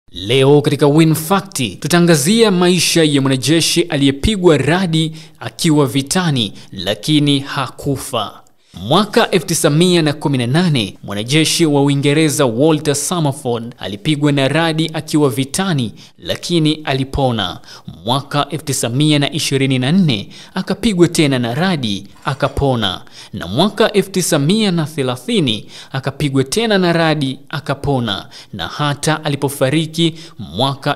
Leo katika Win Fact tutaangazia maisha ya mwanajeshi aliyepigwa radi akiwa vitani lakini hakufa. Mwaka 1918 mwanajeshi wa Uingereza Walter Summerford alipigwa na radi akiwa vitani lakini alipona. Mwaka 1924 akapigwa tena na radi akapona, na mwaka 1930 akapigwa tena na radi akapona, na hata alipofariki mwaka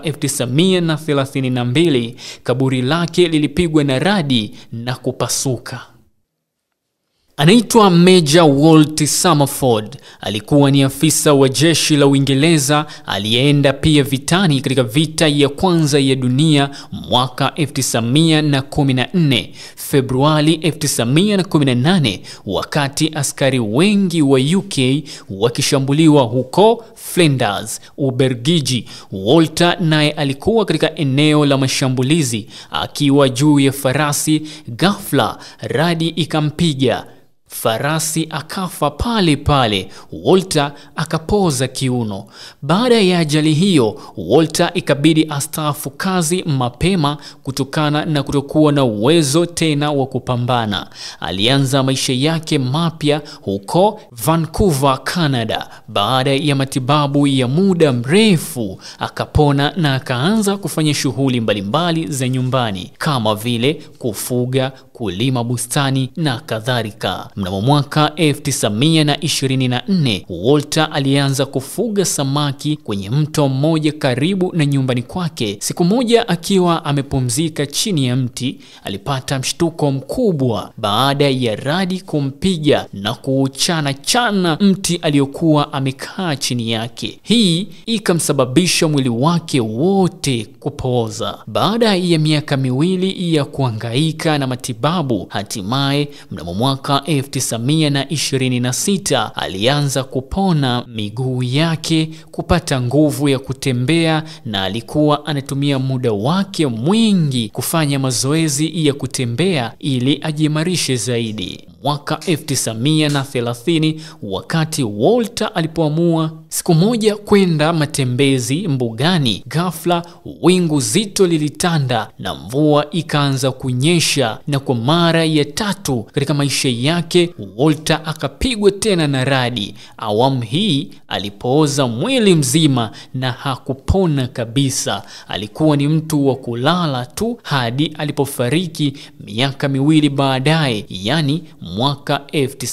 1932 kaburi lake lilipigwa na radi na kupasuka. Anaitwa Meja Walt Summerford. Alikuwa ni afisa wa jeshi la Uingereza aliyeenda pia vitani katika vita ya kwanza ya dunia mwaka 1914. Februari 1918, wakati askari wengi wa UK wakishambuliwa huko Flanders, Ubelgiji, Walter naye alikuwa katika eneo la mashambulizi akiwa juu ya farasi. Ghafla radi ikampiga farasi akafa pale pale. Walter akapoza kiuno. Baada ya ajali hiyo, Walter ikabidi astaafu kazi mapema kutokana na kutokuwa na uwezo tena wa kupambana. Alianza maisha yake mapya huko Vancouver, Canada. Baada ya matibabu ya muda mrefu, akapona na akaanza kufanya shughuli mbalimbali za nyumbani kama vile kufuga, kulima bustani na kadhalika. Mnamo mwaka 1924 Walter alianza kufuga samaki kwenye mto mmoja karibu na nyumbani kwake. Siku moja akiwa amepumzika chini ya mti, alipata mshtuko mkubwa baada ya radi kumpiga na kuuchana chana mti aliyokuwa amekaa chini yake. Hii ikamsababisha mwili wake wote kupooza. Baada ya miaka miwili ya kuhangaika na matibabu, hatimaye mnamo mwaka 1926 alianza kupona miguu yake, kupata nguvu ya kutembea, na alikuwa anatumia muda wake mwingi kufanya mazoezi ya kutembea ili ajiimarishe zaidi. Mwaka 1930 wakati Walter alipoamua siku moja kwenda matembezi mbugani, ghafla wingu zito lilitanda na mvua ikaanza kunyesha, na kwa mara ya tatu katika maisha yake Walter akapigwa tena na radi. Awamu hii alipooza mwili mzima na hakupona kabisa. Alikuwa ni mtu wa kulala tu hadi alipofariki miaka miwili baadaye, yani mwaka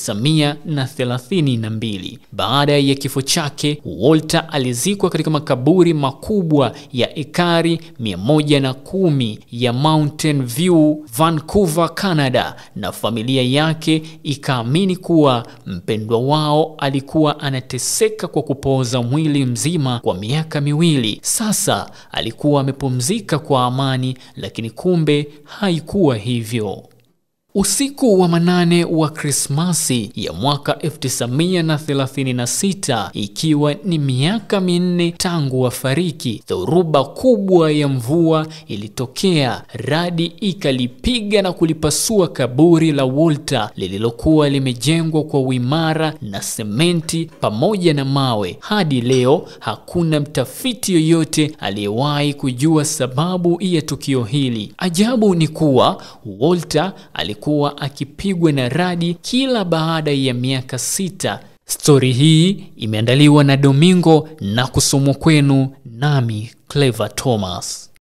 1932. Baada ya kifo chake, Walter alizikwa katika makaburi makubwa ya ekari 110 ya Mountain View, Vancouver, Canada, na familia yake ikaamini kuwa mpendwa wao alikuwa anateseka kwa kupooza mwili mzima kwa miaka miwili. Sasa alikuwa amepumzika kwa amani, lakini kumbe haikuwa hivyo. Usiku wa manane wa Krismasi ya mwaka 1936 ikiwa ni miaka minne tangu wafariki, dhoruba kubwa ya mvua ilitokea. Radi ikalipiga na kulipasua kaburi la Walter lililokuwa limejengwa kwa uimara na sementi pamoja na mawe. Hadi leo hakuna mtafiti yoyote aliyewahi kujua sababu ya tukio hili. Ajabu ni kuwa Walter alikuwa akipigwa na radi kila baada ya miaka sita. Stori hii imeandaliwa na Domingo na kusomwa kwenu nami Clever Thomas.